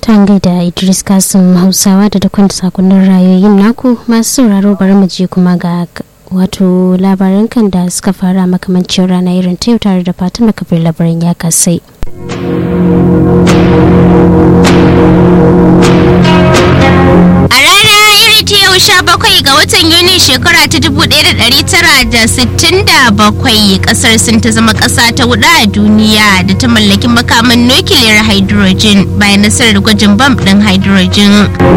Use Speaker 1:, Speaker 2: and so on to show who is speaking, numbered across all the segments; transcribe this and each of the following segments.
Speaker 1: Tangai da Idris Kasim Hausawa da dukkan sakonnin rayoyin naku masu sauraro bari mu je kuma ga wato labaran kan da suka fara makamancin rana irin ta yau tare da Fatima Kabir labaran ya kasai.
Speaker 2: A rana iri ta yau sha bakwai ga watan Yuni shekara ta dubu ɗaya da ɗari tara da sittin da bakwai ƙasar sun ta zama ƙasa ta hudu a duniya da ta mallaki makaman nukiliyar hydrogen bayan nasarar gwajin bam ɗin hydrogen.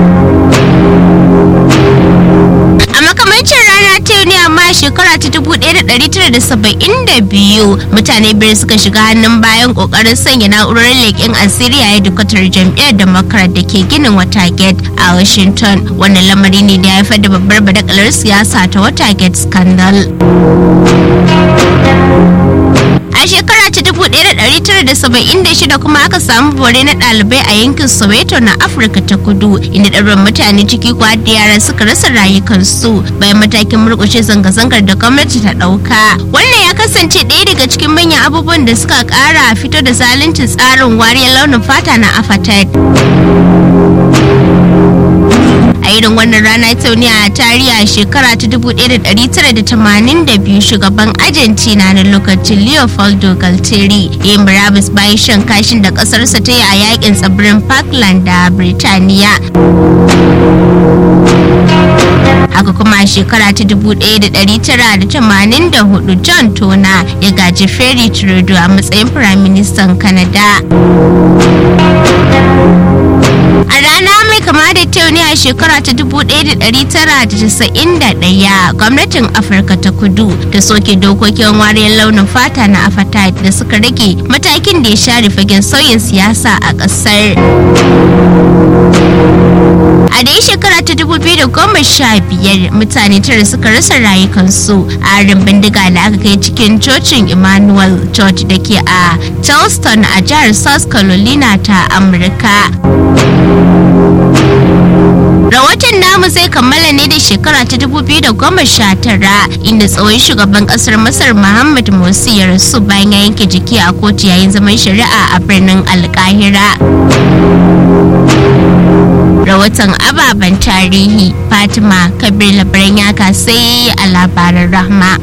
Speaker 2: A makamancin rana ta yau ne amma shekara ta dubu ɗaya da ɗari tara da saba'in da biyu mutane biyar suka shiga hannun bayan ƙoƙarin sanya na'urar leƙen asiri a hedikwatar jam'iyyar democrat da ke ginin watergate a washington wannan lamari ne da ya haifar da babbar badakalar siyasa ta watergate scandal a shekara ta 1976 kuma aka samu bore na ɗalibai a yankin soweto na afirka ta kudu inda ɗaruran mutane ciki kuwa da yara suka rasa rayukansu bayan matakin murƙushe zanga-zangar da gwamnati ta ɗauka wannan ya kasance ɗaya daga cikin manyan abubuwan da suka ƙara fito da zaluncin tsarin wariyar launin fata na apartheid a irin wannan rana ta ne a tarihi a shekara ta 1982 shugaban argentina na lokacin leopoldo galtieri ya yi murabus bayan shan kashin da kasarsa ta yi a yakin tsibirin parkland da birtaniya haka kuma a shekara ta 1984 john tona ya gaji ferry trudeau a matsayin firaministan canada a rana mai kama da ta ne a shekara ta 1991 gwamnatin afirka ta kudu ta soke dokokin wariyar launin fata na apartheid da suka rage matakin da ya share fagen sauyin siyasa a kasar a dai shekara ta 2015 mutane tara suka rasa rayukansu a harin bindiga da aka kai cikin cocin emmanuel church da ke a charleston a jihar south carolina ta amurka rahoton namu zai kammala ne da shekara ta 2019 inda tsohon shugaban kasar masar muhammad morsi ya rasu bayan ya yanke jiki a kotu yayin zaman shari'a a birnin alkahira rahoton ababen tarihi fatima kabir labaran ya kasai a labaran rahma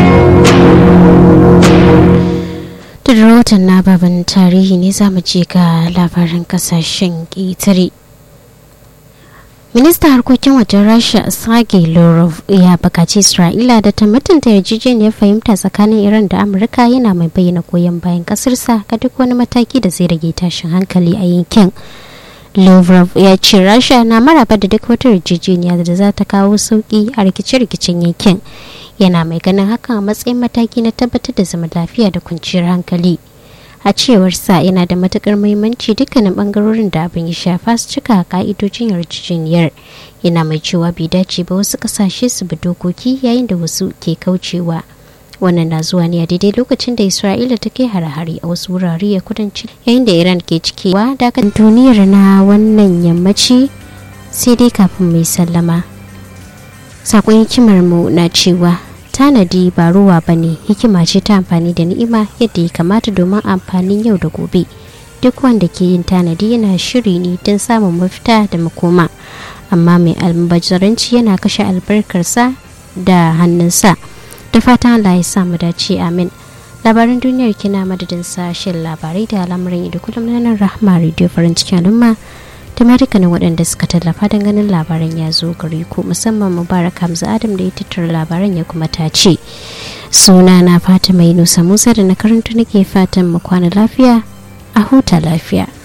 Speaker 1: da rahoton na baban tarihi ne za mu je ga labaran kasashen ƙetare ministan harkokin wajen rasha sergei lavrov ya bukaci isra'ila da ta mutunta yarjejeniyar fahimta tsakanin iran da amurka yana mai bayyana goyon bayan kasarsa ga duk wani mataki da zai rage tashin hankali a yankin lavrov ya ce rasha na maraba da duk wata yarjejeniya da za ta kawo sauki a rikice-rikicen yankin yana mai ganin hakan a matsayin mataki na tabbatar da zama lafiya da kwanciyar hankali a cewar sa yana da matukar muhimmanci dukkanin bangarorin da abin ya shafa su cika ka'idojin yarjejeniyar yana mai cewa bai dace ba wasu kasashe su bi dokoki yayin da wasu ke kaucewa wannan na zuwa ne a daidai lokacin da isra'ila ta kai hare-hare a wasu wurare a kudanci yayin da iran ke cikewa dakan duniyar na wannan yammaci sai dai kafin mai sallama sakon hikimar mu na cewa tanadi ba ruwa ba ne hikima ce ta amfani da ni'ima yadda ya kamata domin amfanin yau da gobe duk wanda ke yin tanadi yana shiri ne don samun mafita da makoma amma mai almubazaranci yana kashe albarkarsa da hannunsa da fatan Allah ya samu dace amin labaran duniyar kina madadin sashen labarai da al'amuran da kullum na nan rahama radio farin cikin al'umma da dukkanin waɗanda suka tallafa don ganin labaran ya zo gare ku musamman mubarak hamza adam da ya tattara labaran ya kuma tace suna na fata mai nusa musa da na karanta nake fatan mu kwana lafiya a huta lafiya